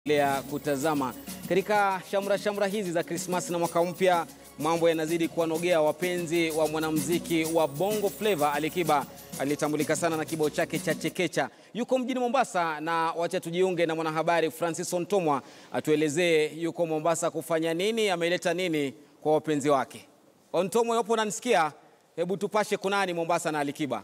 ya kutazama katika shamra shamra hizi za Krismasi na mwaka mpya, mambo yanazidi kuwanogea wapenzi wa mwanamuziki wa Bongo Flava. Alikiba alitambulika sana na kibao chake cha Chekecha. Yuko mjini Mombasa na wacha tujiunge na mwanahabari Francis Ontomwa atuelezee yuko Mombasa kufanya nini, ameleta nini kwa wapenzi wake. Ontomwa, yopo unanisikia? Hebu tupashe kunani Mombasa na Alikiba.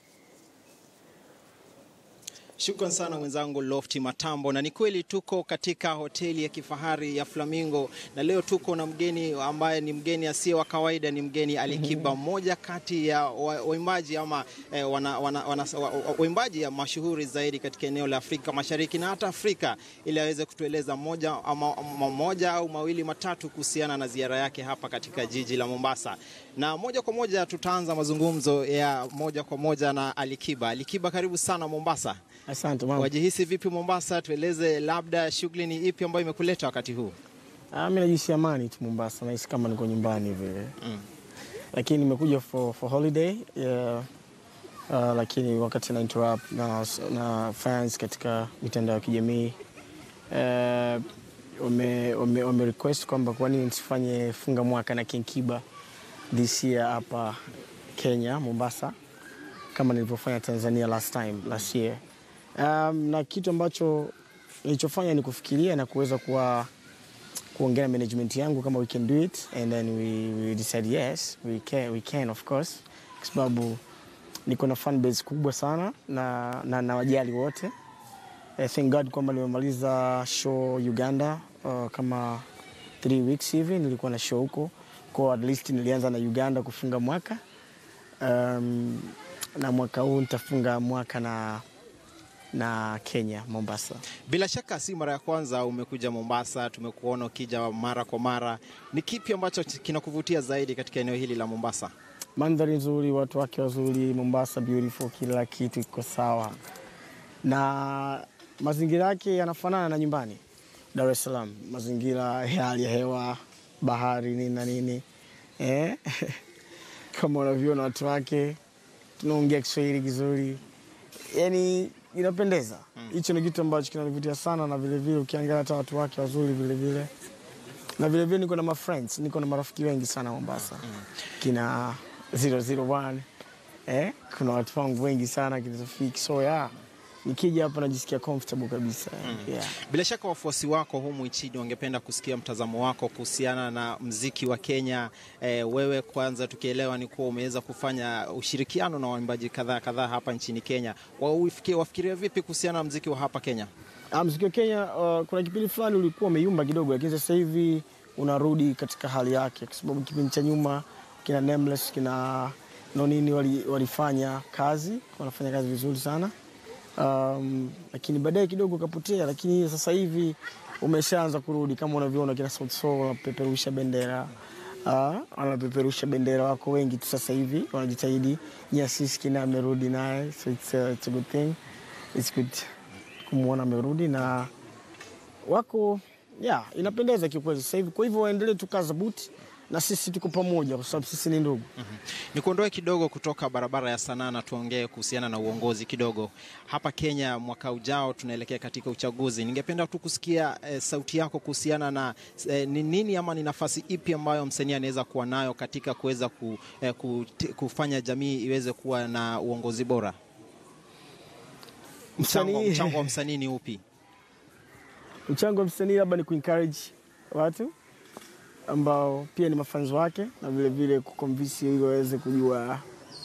Shukran sana mwenzangu Lofti Matambo, na ni kweli tuko katika hoteli ya kifahari ya Flamingo na leo tuko na mgeni ambaye ni mgeni asiye wa kawaida, ni mgeni Alikiba, mmoja kati ya waimbaji ama eh, wana, wana, wana, waimbaji ya mashuhuri zaidi katika eneo la Afrika Mashariki na hata Afrika, ili aweze kutueleza moja, ama, moja au mawili matatu kuhusiana na ziara yake hapa katika jiji la Mombasa. Na moja kwa moja tutaanza mazungumzo ya moja kwa moja na Alikiba. Alikiba, karibu sana Mombasa. Asante mama. Wajihisi vipi Mombasa? Tueleze labda shughuli ni ipi ambayo imekuleta wakati huu? Ah, mimi najisi amani tu Mombasa, nahisi kama niko nyumbani vile Mm. lakini nimekuja for, for holiday yeah. Uh, lakini wakati na interrupt na, na fans katika mitandao ya kijamii uh, wame, wame, wame request kwamba kwa nini nisifanye funga mwaka na King Kiba this year hapa Kenya Mombasa kama nilivyofanya Tanzania last time last year. Um, na kitu ambacho nilichofanya ni kufikiria na kuweza kuwa kuongea na management yangu kama we can do it and then we, we decide yes we can, we can of course kwa sababu niko na fan base kubwa sana na, na, na wajali wote I thank God kwamba nimemaliza show Uganda uh, kama three weeks hivi nilikuwa na show huko kwa at least nilianza na Uganda kufunga mwaka um, na mwaka huu nitafunga mwaka na na Kenya Mombasa. Bila shaka si mara ya kwanza umekuja Mombasa, tumekuona ukija mara kwa mara. Ni kipi ambacho kinakuvutia zaidi katika eneo hili la Mombasa? Mandhari nzuri, watu wake wazuri, Mombasa beautiful, kila kitu iko sawa na mazingira yake yanafanana na nyumbani Dar es Salaam, mazingira ya hali ya hewa, bahari nini na nini eh? kama unavyoona watu wake, tunaongea Kiswahili kizuri, yani inapendeza. Hicho ni kitu ambacho kinanivutia sana, na vilevile ukiangalia hata watu wake wazuri vilevile, na vilevile niko na ma friends, niko na marafiki wengi sana Mombasa, kina 001 eh, kuna watu wangu wengi sana kina Rafiki, so yeah, nikija hapa najisikia comfortable kabisa yeah. Bila shaka wafuasi wako humu nchini wangependa kusikia mtazamo wako kuhusiana na mziki wa Kenya. E, wewe kwanza, tukielewa ni kuwa umeweza kufanya ushirikiano na waimbaji kadhaa kadhaa hapa nchini Kenya. Wafikiria, wafikiria vipi kuhusiana na mziki wa hapa Kenya? Ah, mziki wa Kenya uh, kuna kipindi fulani ulikuwa umeyumba kidogo, lakini sasa hivi unarudi katika hali yake, kwa sababu kipindi cha nyuma kina Nameless kina Nonini wali, walifanya kazi, wanafanya kazi vizuri sana um, lakini baadaye kidogo kapotea, lakini sasa hivi umeshaanza kurudi kama unavyoona kina Sauti Sol wanapeperusha bendera uh, wanapeperusha bendera, wako wengi tu sasa hivi wanajitahidi. Nyasisi kina amerudi naye, so it's a, it's a good thing, it's good kumwona amerudi na wako yeah, inapendeza kiukweli sasa hivi. Kwa hivyo waendelee tu kaza buti na sisi tuko pamoja, kwa sababu sisi ni ndugu. Ni kuondoe kidogo kutoka barabara ya sanaa na tuongee kuhusiana na uongozi kidogo. Hapa Kenya mwaka ujao tunaelekea katika uchaguzi. Ningependa tu kusikia eh, sauti yako kuhusiana na eh, ni nini ama ni nafasi ipi ambayo msanii anaweza kuwa nayo katika kuweza ku, eh, kute- kufanya jamii iweze kuwa na uongozi bora. Mchango, Msanii- mchango wa msanii ni upi? Mchango wa msanii labda ni kuencourage watu ambao pia ni mafanzi wake na vile vile kukonvinsi ili waweze kujua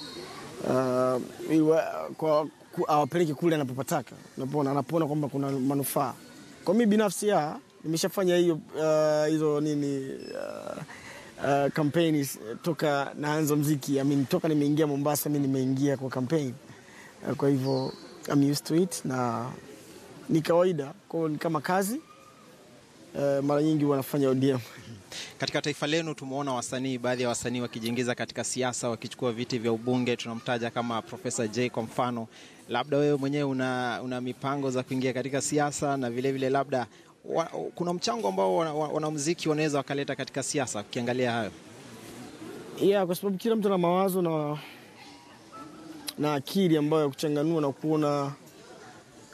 uh, ili wa- kwa ku- awapeleke kule anapopataka, unapoona anapoona kwamba kuna manufaa. Kwa mimi binafsi ya nimeshafanya hiyo uh, hizo nini uh, uh, kampeni toka naanza mziki I mean, toka nimeingia Mombasa mi nimeingia kwa kampeni uh, kwa hivyo I'm used to it na ni kawaida kwao, ni kama kazi uh, mara nyingi wanafanya ODM Katika taifa lenu tumeona wasanii, baadhi ya wasanii wakijiingiza katika siasa, wakichukua viti vya ubunge. Tunamtaja kama Profesa J kwa mfano. Labda wewe mwenyewe una, una mipango za kuingia katika siasa na vilevile vile labda wa, kuna mchango ambao wanamuziki wana wanaweza wakaleta katika siasa, ukiangalia hayo? yeah, kwa sababu kila mtu ana mawazo na, na akili ambayo ya kuchanganua na kuona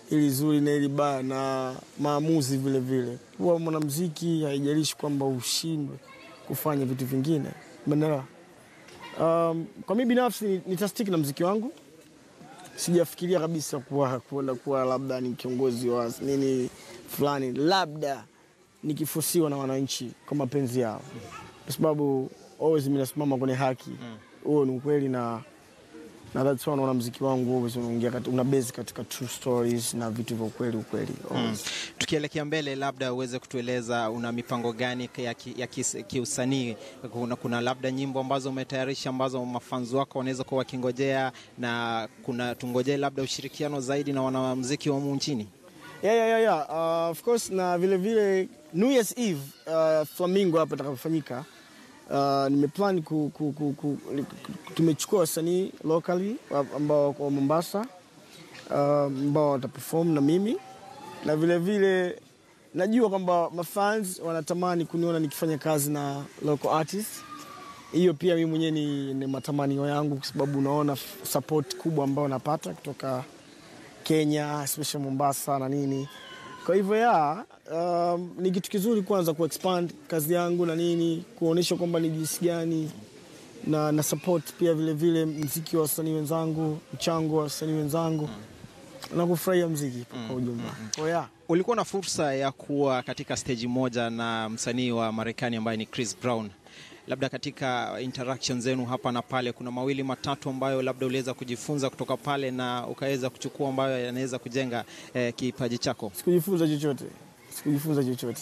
ili zuri na ili baya na maamuzi vile vile. Kuwa mwanamuziki haijalishi kwamba ushindwe kufanya vitu vingine, umeelewa? Um, kwa mimi binafsi nitastiki na mziki wangu. Sijafikiria kabisa kuwa kuenda kuwa labda ni kiongozi wa nini fulani, labda nikifusiwa na wananchi kwa mapenzi yao, kwa sababu always mimi nasimama kwenye haki. Huo ni ukweli na na that's why unaona mziki wangu always unaingia kati, una base katika true stories na vitu vya ukweli ukweli. always. Tukielekea mbele, labda uweze kutueleza una mipango gani ya, ki, ya kis- kiusanii? Kuna, kuna labda nyimbo ambazo umetayarisha ambazo mafanzi wako wanaweza kuwa wakingojea, na kuna tungojee labda ushirikiano zaidi na wanamuziki wa humu nchini. Yeah, yeah, yeah, yeah. Uh, of course na vile vile New Year's Eve uh, Flamingo hapa itakapofanyika uh, nimeplan ku, ku, ku, ku, tumechukua wasanii locally wa- ambao wako wa Mombasa uh, ambao wataperform na mimi na vile vile najua kwamba mafans wanatamani kuniona nikifanya kazi na local artists. Hiyo pia mimi mwenyewe ni, ni matamanio yangu kwa sababu unaona f- support kubwa ambayo napata kutoka Kenya, especially Mombasa na nini. Kwa hivyo ya um, ni kitu kizuri kwanza ku expand kazi yangu na nini, kuonyesha kwamba ni jinsi gani na, na support pia vile vile mziki wa wasanii wenzangu, mchango wa wasanii wenzangu na kufurahia mziki kwa ujumla. Kwa hiyo ya Ulikuwa na fursa ya kuwa katika stage moja na msanii wa Marekani ambaye ni Chris Brown. Labda katika interaction zenu hapa na pale, kuna mawili matatu ambayo labda uliweza kujifunza kutoka pale na ukaweza kuchukua ambayo yanaweza kujenga eh, kipaji chako. sikujifunza chochote, sikujifunza chochote.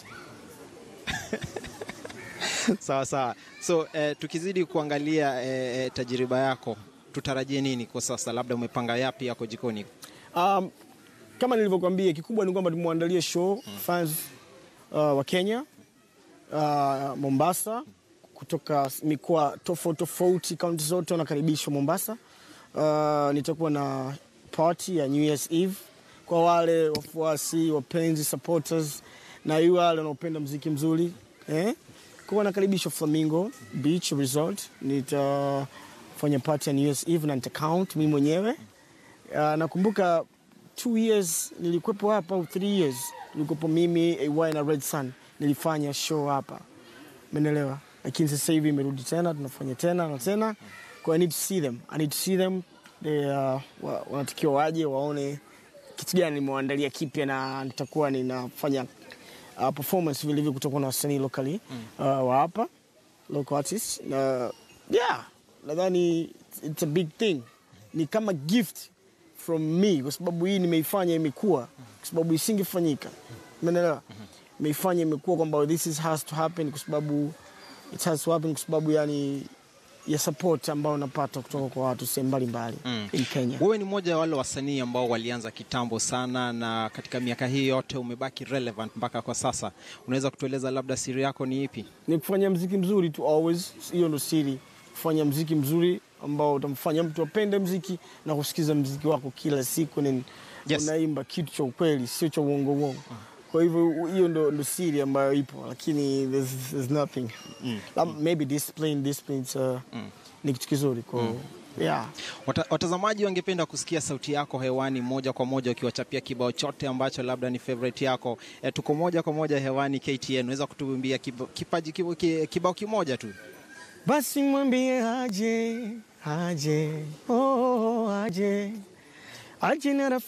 Sawa sawa. So eh, tukizidi kuangalia eh, eh, tajiriba yako, tutarajie nini kwa sasa? Labda umepanga yapi yako jikoni? Um, kama nilivyokuambia kikubwa ni kwamba tumwandalie show fans uh, wa Kenya uh, Mombasa kutoka mikoa tofauti tofauti, kaunti zote wanakaribishwa Mombasa. Uh, nitakuwa na party ya New Year's Eve kwa wale wafuasi, wapenzi, supporters na wale wanaopenda mziki mzuri eh? Kwa nakaribishwa Flamingo Beach Resort. Nitafanya party ya New Year's Eve na nita count mimi mwenyewe Uh, nakumbuka two years nilikuwepo hapa au three years nilikuwepo mimi AY na Red Sun nilifanya show hapa, umeelewa? Lakini sasa hivi imerudi tena, tunafanya tena na tena, kwa I need to see them, I need to see them they, uh, wa- wanatakiwa waje waone kitu gani nimewaandalia kipya, na nitakuwa ninafanya uh, performance vile vile, kutakuwa na wasanii locally uh, wa hapa local artists na yeah, nadhani it's a big thing, ni kama gift from me, kwa sababu hii nimeifanya imekuwa, kwa sababu isingefanyika, umeelewa? Imeifanya imekuwa kwamba this is has to happen, kwa sababu it has to happen, kwa sababu yani ya support ambayo napata kutoka kwa watu sehemu mbalimbali in Kenya. Wewe ni mmoja wa wale wasanii ambao walianza kitambo sana, na katika miaka hii yote umebaki relevant mpaka kwa sasa. Unaweza kutueleza labda siri yako ni ipi? ni kufanya mziki mzuri tu always, hiyo ndo siri, kufanya mziki mzuri ambao utamfanya mtu apende mziki na kusikiza mziki wako kila siku, ni Yes. unaimba kitu cha ukweli, sio cha uongo uongo. Kwa hivyo hiyo ndo, ndo siri ambayo ipo, lakini there's, there's nothing Lab- maybe discipline, discipline is, uh, ni kitu kizuri kwa yeah. Wata, watazamaji wangependa kusikia sauti yako hewani moja kwa moja ukiwachapia kibao chote ambacho labda ni favorite yako. E, tuko moja kwa moja hewani KTN, unaweza kutuimbia kiba- kipaji kibo- ki- kibao kimoja tu? Basi mwambie aje, aje, oh, aje, aje na rafiki